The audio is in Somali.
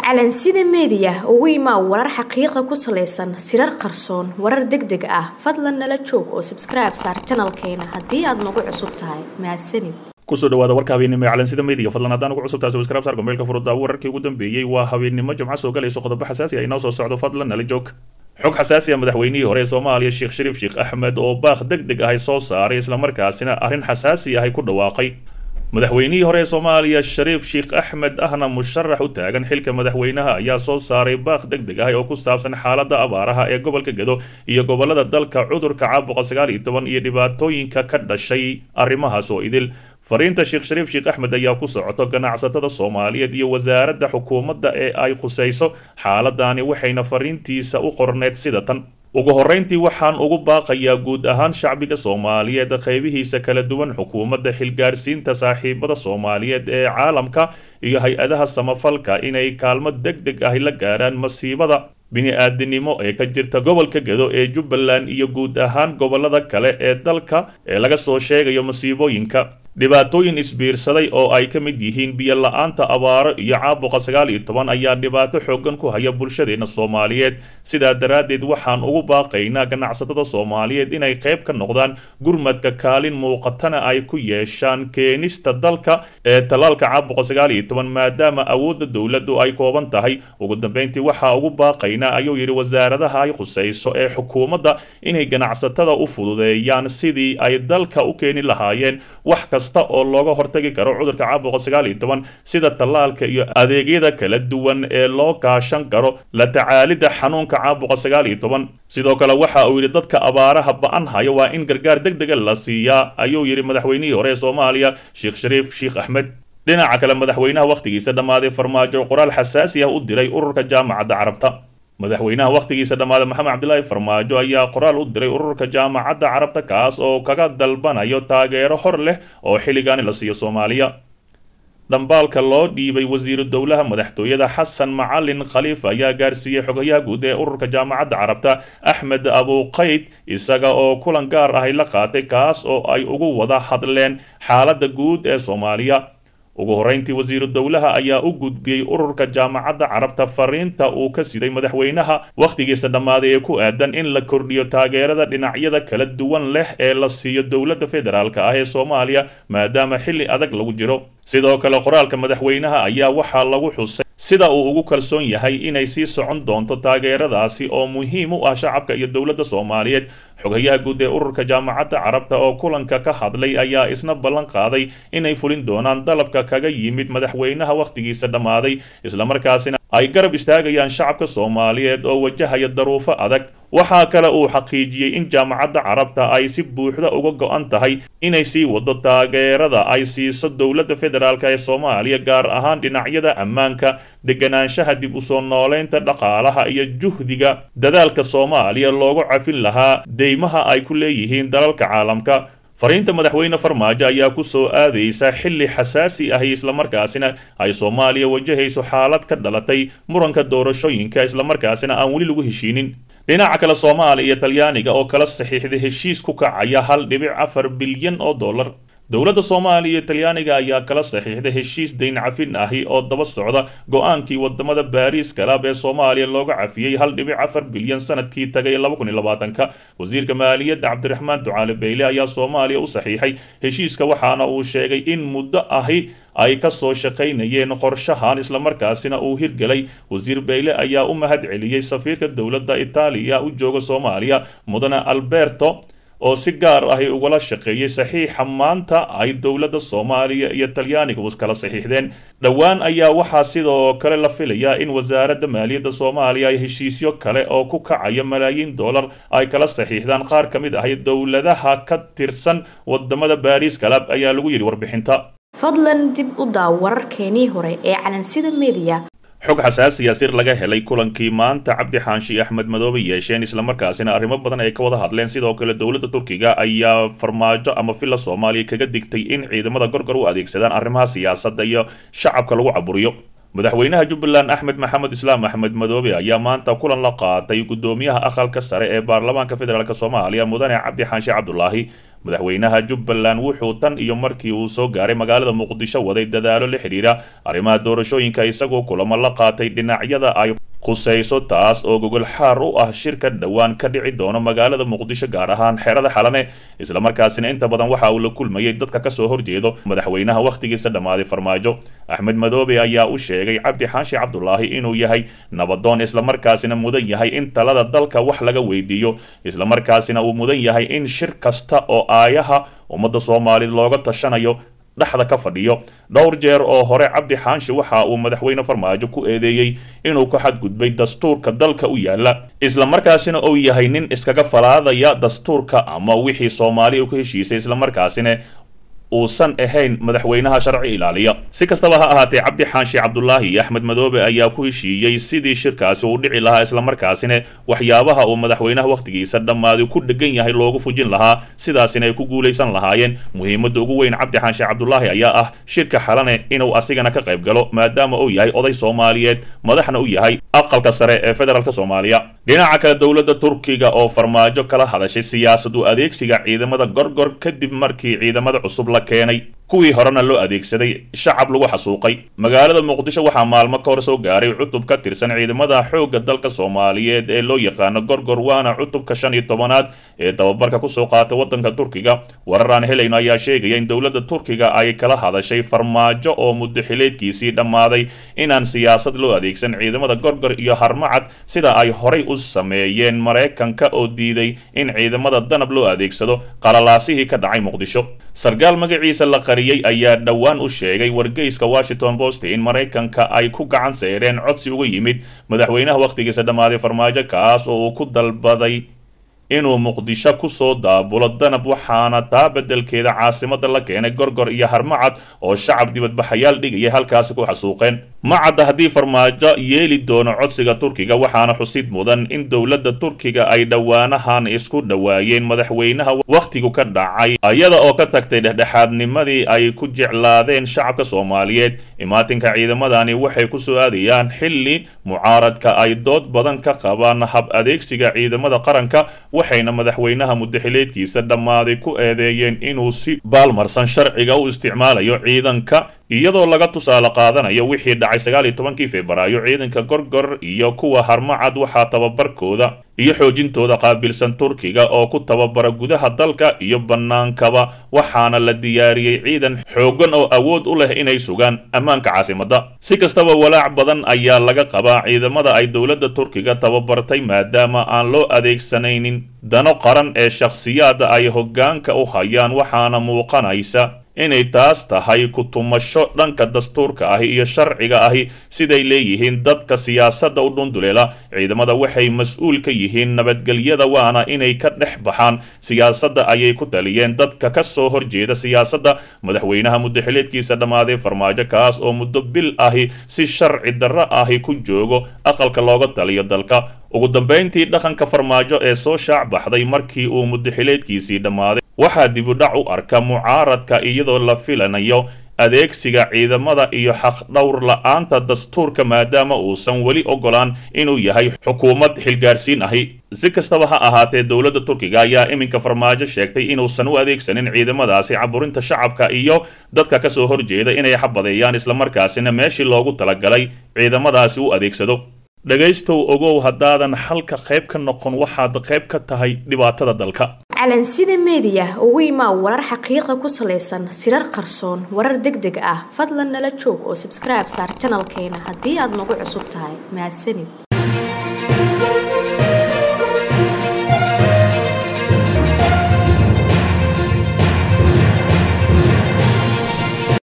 calansida meediya ugu imaa warar xaqiiqa ku salaysan sirar qarsoon warar deg deg ah fadlan nala joog oo sabskribe saar janalkeena haddii aad nagu cusub tahay mahadsanid kusoo dhawaada warka habeennimo ee calansida meediga fadlan haddaan ugu cusubtahay subscribe saar gmailka furudda wararkii ugu dambeeyey waa habeennimo jimco soo galayso qodobo xasaasi ah inoo soo socdo fadlan nala joog xog xasaasi ah madaxweynihii hore ee soomaaliya sheekh shariif sheekh axmed oo baaq deg deg ahay soo saaray islamarkaasina arrin xasaasi ahay ku dhawaaqay madaxweynihii hore ee soomaaliya shariif sheekh axmed ahna musharax u taagan xilka madaxweynaha ayaa soo saaray baaq deg deg ah oo ku saabsan xaaladda abaaraha ee gobolka gedo iyo gobolada dalka cudurka caabuqa sagaal iyo toban iyo dhibaatooyinka ka dhashay arrimahaas oo idil fariinta sheekh shariif sheekh axmed ayaa ku socoto ganacsatada soomaaliyeed iyo wasaaradda xukuumadda ee ay khusayso xaaladani waxayna fariintiisa u qorneed sida tan ugu horreyntii waxaan ugu baaqayaa guud ahaan shacbiga soomaaliyeed qaybihiisa kala duwan xukuumadda xilgaarsiinta saaxiibada soomaaliyeed ee caalamka iyo hay-adaha samafalka inay kaalmo deg deg ah la gaaraan masiibada bini-aadinimo ee ka jirta gobolka gedo ee jubbaland iyo guud ahaan gobolada kale ee dalka ee laga soo sheegayo masiibooyinka dhibaatooyin isbiirsaday oo ay ka mid yihiin biyo la-aanta abaaro iyo caabuqa sagaal iyo toban ayaa dhibaato xoogan ku haya bulshadeena soomaaliyeed sidaa daraaddeed waxaan ugu baaqaynaa ganacsatada soomaaliyeed inay qayb ka noqdaan gurmadka kaalin muuqatana ay ku yeeshaan keenista dalka ee tallaalka caabuqa sagaal iyo toban maadaama awoodda dowladdu ay kooban tahay ugu dambeyntii waxaa ugu baaqaynaa ayuu yidhi wasaaradaha ay khusayso ee xukuumadda inay ganacsatada u fududeeyaan sidii ay dalka u keeni lahaayeen wax kasta oo looga hortagi karo cudurka caabuqa sagaal iyo toban sida tallaalka iyo adeegyada kala duwan ee loo kaashan karo la tacaalidda xanuunka caabuqa sagaal iyo toban sidoo kale waxa uu yidhi dadka abaaraha ba-an haya waa in gargaar deg dega la siiyaa ayuu yidhi madaxweynihii hore ee soomaaliya sheekh shariif sheekh axmed dhinaca kale madaxweynaha wakhtigiisa dhammaaday farmaajo qoraal xasaasi ah u diray ururka jaamacadda carabta madaxweynaha wakhtigiisa dhammaaday maxamed cabdilaahi farmaajo ayaa qoraal u diray ururka jaamacadda carabta kaas oo kaga dalbanayo taageero hor leh oo xilligaani la siiyo soomaaliya dhambaalka loo dhiibay wasiiru dowlaha madaxtooyada xasan macalin khaliifa ayaa gaarsiiyey xogayaha guud ee ururka jaamacadda carabta axmed abuqayd isaga oo kulan gaar ahay la qaatay kaas oo ay ugu wada hadleen xaaladda guud ee soomaaliya ugu horreyntii wasiiru dowlaha ayaa u gudbiyey ururka jaamacadda carabta fariinta uu ka siday madaxweynaha wakhtigiisa dhammaaday ee ku aadan in la kordhiyo taageerada dhinacyada kala duwan leh ee la siiyo dowladda federaalka ah ee soomaaliya maadaama xilli adag lagu jiro sidoo kale qoraalka madaxweynaha ayaa waxaa lagu xusay sida uu ugu kalsoon yahay inay sii socon doonto taageeradaasi oo muhiim u ah shacabka iyo dowladda soomaaliyeed xogayaha guud ee ururka jaamacadda carabta oo kulanka ka hadlay ayaa isna ballan qaaday inay fulin doonaan dalabka kaga yimid madaxweynaha wakhtigiisa dhammaaday islamarkaasina ay garab istaagayaan shacabka soomaaliyeed oo wajahaya daruufo adag waxaa kale uu xaqiijiyey in jaamacadda carabta ay si buuxda uga go-an tahay inay sii wado taageerada ay siiso dowladda federaalk ee soomaaliya gaar ahaan dhinacyada ammaanka deganaanshaha dib u soo nooleynta dhaqaalaha iyo juhdiga dadaalka soomaaliya loogu cafin lahaa deymaha ay ku leeyihiin dalalka caalamka fariinta madaxweyne farmaajo ayaa ku soo aadaysa xilli xasaasi ahi islamarkaasina ay soomaaliya wajahayso xaalad ka dhalatay muranka doorashooyinka islamarkaasina aan weli lagu heshiinin dhinaca kale soomaaliya iyo talyaaniga oo kala saxiixday heshiis ku kacaya hal dhibic afar bilyan oo dollar dowladda soomaaliya iyo talyaaniga ayaa kala saxiixday heshiis dayn cafin ahi oo daba socda go-aankii wadamada baariis kalaab ee soomaaliya looga cafiyey hal dhibic afar bilyan sanadkii tagay laba kun iyo labaatanka wasiirka maaliyadda cabdiraxmaan ducaale beyle ayaa soomaaliya u saxiixay heshiiska waxaana uu sheegay in muddo ahi ay ka soo shaqaynayeen qorshahan islamarkaasina uu hirgelay wasiir beyle ayaa u mahad celiyey safiirka dowladda itaaliya u jooga soomaaliya mudane alberto oo si gaar ahi ugala shaqeeyey saxiixa maanta ay dowladda soomaaliya iyo talyaaniga iskala saxiixdeen dhowaan ayaa waxaa sidoo kale la filayaa in wasaaradda maaliyadda soomaaliya ay heshiisyo kale oo ku kacaya malaayiin dollar ay kala saxiixdaan qaar ka mid ahi dowladaha ka tirsan wadamada baariis kalab ayaa lagu yidhi warbixinta fadlan dib u daaw wararkeenii hore ee calansida meediya xog xasaasiya sir laga helay kulankii maanta cabdi xaanshi axmed madoobe yeesheen islamarkaasina arrimo badan ay ka wada hadleen sidoo kale dowladda turkiga ayaa farmaajo ama villa soomaaliya kaga digtay in ciidamada gorgor u adeegsadaan arrimaha siyaasadda iyo shacabka lagu caburiyo madaxweynaha jubbaland axmed maxamed islaam axmed madoobe ayaa maanta kulan la qaatay gudoomiyaha aqalka sare ee baarlamaanka federaalk soomaaliya mudane cabdi xaanshe cabdulaahi madaxweynaha jubbaland wuxuu tan iyo markii uu soo gaaray magaalada muqdisho waday dadaalo la xidhiira arrimaha doorashooyinka isagoo kulamo la qaatay dhinacyada ay khusayso taas oo gogol xaar u ah shirka dhowaan ka dhici doono magaalada muqdisho gaar ahaan xerada xalane islamarkaasina inta badan waxa uu la kulmayay dadka kasoo horjeedo madaxweynaha wakhtigiisa dhammaaday farmaajo axmed madoobe ayaa u sheegay cabdi xaashi cabdulaahi inuu yahay nabadoon islamarkaasina mudan yahay in talada dalka wax laga weydiiyo islamarkaasina uu mudan yahay in shir kasta oo aayaha ummadda soomaaliyed looga tashanayo dhexda ka fadhiyo dhowr jeer oo hore cabdi xaanshi waxa uu madaxweyne farmaajo ku eedeeyey inuu ka xadgudbay dastuurka dalka u yaala islamarkaasina uu yahay nin iskaga falaadaya dastuurka ama wixii soomaaliya ku heshiisay islamarkaasina uusan ahayn madaxweynaha sharci ilaaliya si kastaba ha ahaatee cabdi xaanshi cabdulaahi iyo axmed madoobe ayaa ku heshiiyey sidii shirkaasi uu dhici lahaa islamarkaasina waxyaabaha uu madaxweynaha wakhtigiisa dhammaaday ku dhegan yahay loogu fujin lahaa sidaasina ay ku guulaysan lahaayeen muhiimadda ugu weyn cabdi xaanshi cabdulaahi ayaa ah shirka xalane inuu asigana ka qayb galo maadaama uu yahay oday soomaaliyeed madaxna u yahay aqalka sare ee federaalk soomaaliya dhinaca kale dowladda turkiga oo farmaajo kala hadashay siyaasad u adeegsiga ciidamada gorgor kadib markii ciidamada cusub la keenay kuwii horena loo adeegsaday shacab lagu xasuuqay magaalada muqdisho waxaa maalmo ka hor soo gaaray cutub ka tirsan ciidamada xoogga dalka soomaaliyeed ee loo yaqaano gorgor waana cutubka shan iyo tobanaad ee tababarka kusoo qaata waddanka turkiga warar aan helayno ayaa sheegaya in dowladda turkiga ay kala hadashay farmaajo oo muddaxileedkiisii dhammaaday inaan siyaasad loo adeegsan ciidamada gorgor iyo harmacad sida ay horay u sameeyeen maraykanka oo diiday in ciidamada danab loo adeegsado qalalaasihii ka dhacay muqdisho sarkaal magaciisa la qariyey ayaa dhowaan u sheegay wargeyska washington post in maraykanka ay ku gacan seereen codsi uga yimid madaxweynaha wakhtigiisa dhammaaday farmaajo kaas oo uu ku dalbaday inuu muqdisho kusoo daabulo danab waxaana taa beddelkeeda caasimada la keenay gorgor iyo harmacad oo shacab dibadbaxayaal dhigaya halkaasi ku xasuuqeen ma cadda haddii farmaajo yeeli doono codsiga turkiga waxaana xusid mudan in dowladda turkiga ay dhowaanahan isku dhowaayeen madaxweynaha wakhtigu ka dhacay iyada oo ka tagtay dhexdhexaadnimadii ay ku jeclaadeen shacabka soomaaliyeed imaatinka ciidamadani waxay ku soo aadayaan xilli mucaaradka ay dood badan ka qabaan hab adeegsiga ciidamada qaranka waxayna madaxweynaha muddaxileedkiisa dhammaaday ku eedeeyeen inuu si baalmarsan sharciga u isticmaalayo ciidanka iyadoo laga tusaale qaadanayo wixii dhacay sagaal iyo tobankii februaayo ciidanka gorgor iyo kuwa harmacad waxaa tababarkooda iyo xoojintooda qaabilsan turkiga oo ku tababara gudaha dalka iyo bannaankaba waxaana la diyaariyey ciidan xooggan oo awood u leh inay sugaan ammaanka caasimadda si kastaba walaac badan ayaa laga qabaa ciidamada ay dowladda turkiga tababartay maadaama aan loo adeegsanaynin dano qaran ee shakhsiyaadda ay hoggaanka u hayaan waxaana muuqanaysa inay taas tahay ku-tumasho dhanka dastuurka ahi iyo sharciga ahi siday leeyihiin dadka siyaasadda u dhunduleela ciidamada waxay mas-uul ka yihiin nabadgelyada waana inay ka dhex baxaan siyaasadda ayay ku taliyeen dadka ka soo horjeeda siyaasadda madaxweynaha muddaxileedkiisa dhammaaday farmaajo kaas oo muddo bil ahi si sharci darro ahi ku joogo aqalka looga taliyo dalka ugu dambayntii dhaqanka farmaajo ee soo shaac baxday markii uu muddaxileedkiisii dhammaaday waxaa dibudhac u arka mucaaradka iyadoo la filanayo adeegsiga ciidamada iyo xaqdhowr la-aanta dastuurka maadaama uusan weli ogolaan inuu yahay xukuumad xilgaarsiin ahi si kastaba ha ahaatee dowladda turkiga ayaa iminka farmaajo sheegtay inuusan u adeegsanin ciidamadaasi caburinta shacabka iyo dadka kasoo horjeeda inay xabadeeyaan islamarkaasina meeshii loogu talagalay ciidamadaasi u adeegsado dhegaystow ogow haddaadan xalka qayb ka noqon waxaad qayb ka tahay dhibaatada dalka calansida meediya ugu imaa warar xaqiiqa ku salaysan sirar qarsoon warar deg deg ah fadlan nala joog oo sabskribe saar janalkeena haddii aad nagu cusub tahay mahadsanid